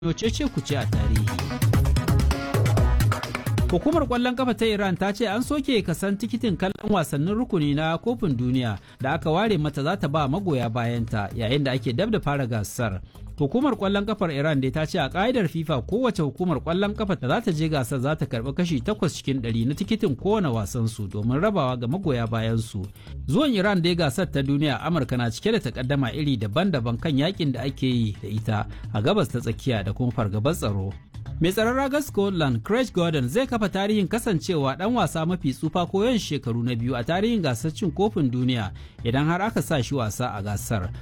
cece kuce a tarihi. Hukumar kwallon kafa ta Iran ta ce an soke kasan tikitin kallon wasannin rukuni na kofin duniya da aka ware mata za ta ba magoya bayanta yayin da ake dab da fara gasar. Hukumar kwallon kafar Iran dai ta ce a ka'idar FIFA kowace hukumar kwallon kafa da za ta je gasar za ta karbi kashi 8 cikin 100 na tikitin kowane wasan su domin rabawa ga magoya bayan su. Zuwan Iran dai gasar ta duniya Amurka na cike da takaddama iri daban-daban kan yakin da ake yi da ita a gabas ta tsakiya da kuma fargabar tsaro. Mai tsaron ragar Scotland Craig Gordon zai kafa tarihin kasancewa dan wasa mafi tsufa ko yawan shekaru na biyu a tarihin gasar cin kofin duniya idan har aka sa shi wasa a gasar.